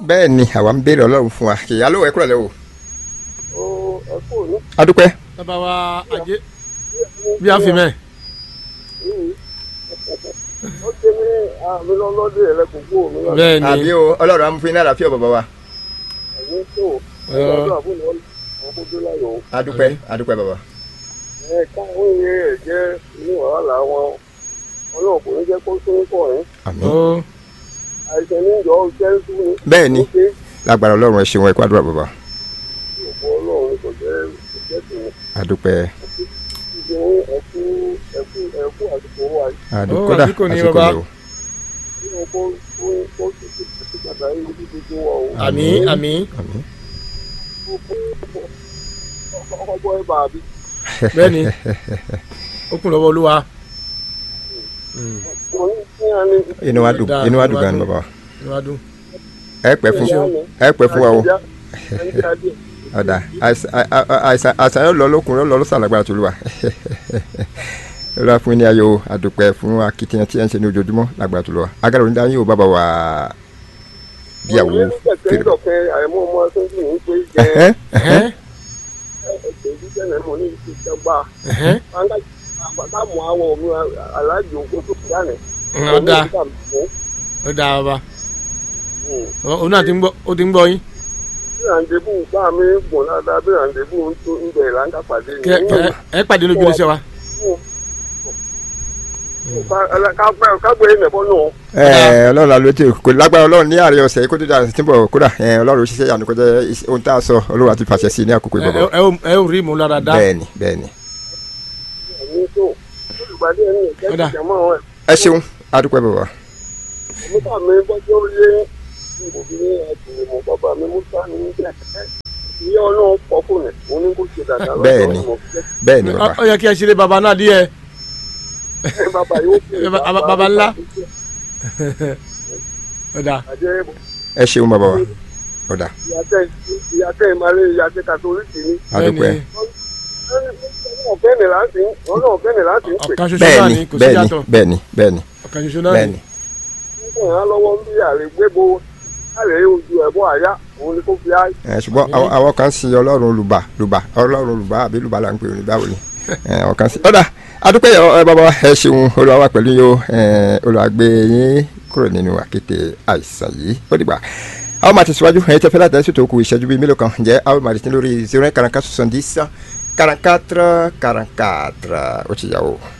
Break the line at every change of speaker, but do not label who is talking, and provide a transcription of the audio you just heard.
bẹ́ẹ̀ ni àwa ń béèrè ọlọ́run fún wa kìyà ló ẹ kúrò lẹ́ o.
ó ẹ kú ní.
adúpẹ́
bàbá wa àjẹ bí a fi mẹ́.
ó ṣe ní àmì lọ́lọ́dún rẹ̀ lẹ́kùn kú òun náà.
bẹ́ẹ̀ ni
àbí o ọlọ́run amúfin náà àlàáfíà bàbá wa.
ẹ̀yin tó
Ẹ.
ọjọ́ àbúrò wọn kó dé láyọ̀ o.
adúpẹ́ adúpẹ́ bàbá.
ẹ káwọn iye rẹ̀ jẹ́ inú wàhálà wọn ọlọ́run kò ní jẹ́ kó sún pọ̀ yín.
àmín.
ó
àìsàn ní ìjọ jẹ́ sún ni.
bẹ́ẹ̀ ni
ó ṣe
lágbára ọlọ́run ẹ ṣeun ẹ kú àdúrà bàbá.
òkú ọlọ́run kò jẹ́ kò jẹ́ tì í.
adúpẹ́
ìjọ ẹ̀kú ẹ̀kú ẹ̀kú àsìkò wa yìí.
adúpẹ́
Ó,
kódà
àsìkò ni
àsìkò
bàbá.
ni o.
kí wọn kó kó kó sì ti ti gbàgbá yìí ní gbogbo wa o.
àmín àmín
àmín.
ọkọ̀ ẹ̀ bá a bí.
bẹ́ẹ̀ ni ó kún lọ́wọ́ olúwa.
wọ́n ní kí á ní.
inú wa dùn
Dáa,
inú wa
inú
dùn
wa
gan ni
dùn.
bàbá.
níwájú.
ẹ pẹ́ fún ẹ pẹ́ fún wa o.
Nàìjíríà
ọ̀dà àìsàn àìsàn àìsàn yóò lọ lókun yóò lọ lọ́sàn lágbára tó lù wá. olúwa fún ní ayọ̀ o àdúpẹ́ fún akitiyan tí ẹ ń ṣe ní ojoojúmọ́ lágbára tó lù wá. agara òní dáhùn yóò bàbá wa bíyàwó
fèrè. ọ̀kẹ́ àìmọ́ ọmọ sójú ní pé jẹ́
Ẹ̀hẹ́n,
Ẹ̀hẹ́n,
ẹ̀sẹ̀ ìdíjẹ́ náà mọ̀ ní ìṣe ìjọba.
ẹ̀hẹ́n.
àgbàdá mọ àwọn omi aláàjì ògbó tó kúrò ní.
ó dáa ó dáa bàbá òun náà ti ń gbọ́ ó ti ń gbọ́ yín.
bí ràǹdébù bá mi gùn dáadáa bí ràǹdébù ń tó ń bẹ̀rẹ̀ láńkà pàdé ní.
kẹ kẹ ẹ pàdé lójú iléeṣẹ́ wa.
kágbé nẹ̀bọ́ náà.
ẹ ọlọ́run la ló ti kò lágbára ọlọ́run ní àárẹ̀ ọ̀sẹ̀ yìí kó tó dáa sí bọ̀ kódà ẹ ọlọ́run ṣiṣẹ́ yànnú kó jẹ́ ohun tá a sọ olúwa ti fàṣẹ sí ní àkókò
ẹ
ìbọ̀bọ̀.
ẹ ẹ ò rí ìmúlára dá.
bẹ́ẹ̀ni bẹ́ẹ̀ni
ẹ̀mí tó olùgbàdì ẹni ìjẹ́
Ó dáa.
ìjẹ́mọ́ ẹ̀.
ẹ ṣeun adúpẹ́ bàbá.
Musa mi gbọ́dọ̀ lé obìnrin ẹ̀dùn mọ̀ bàbá mi Musa ní jẹ́ ìyá ọlọ́run pọ̀ fún mi òun ní kò ṣe dáadáa lọ́dọ̀
Bẹ́ẹ̀ni.
ọmọ.
bẹ́ẹ̀ni
Ó-
bàbá
ó yẹ kí ẹ ṣeré baba náà díẹ̀.
bàbá yóò fi
Bàbá- bàbá ńlá. ó dáa
àjẹ́
ẹ ṣeun bàbá wa ọ̀dà
ìyàtẹ̀ ìyàtẹ̀ ìmàlẹ̀ ìyàtẹ̀ kàtólíìkì ni
adúpẹ́
ọ̀fẹ́ ni láti ọ̀nà ọ̀fẹ́ ni láti ń pè
ọ̀kan ṣoṣo náà
bẹ́ẹ̀ni
ni kò sí
bẹ́ẹ̀ni
yàtọ̀
bẹ́ẹ̀ni bẹ́ẹ̀ni
ọ̀kan ṣoṣo náà
bẹ́ẹ̀ni
ni.
nígbà yẹn lọ́wọ́ ń bí àrè gbébo àrè ojú ẹ̀bọ àyà òun ni kò fi á
ẹ ṣùgbọ́n àwọn- àwọn kan sin ọlọ́run olùbà lùbà ọlọ́run olùbà àbí lùbà là ń pè ní báwo ni ẹ, àwọn kan sin ọ̀dà adúpẹ́ yọ ẹ bàbá wa, ẹ ṣeun olúwa wà pẹ̀lú yín o ẹ, olúwa gbé yín kúrò nínú àkété àìsàn yìí ó dìgbà àwọn máa tẹ̀síwájú ẹ̀yin tẹ́fẹ́ láti ẹ̀sùn tó kù ìṣẹ́jú bíi mélòó kan ǹjẹ́ àwọn máa tẹ̀síwájú lórí zero nine quarante quatre soixante dix quarante quatre quarante quatre ó ti yà o.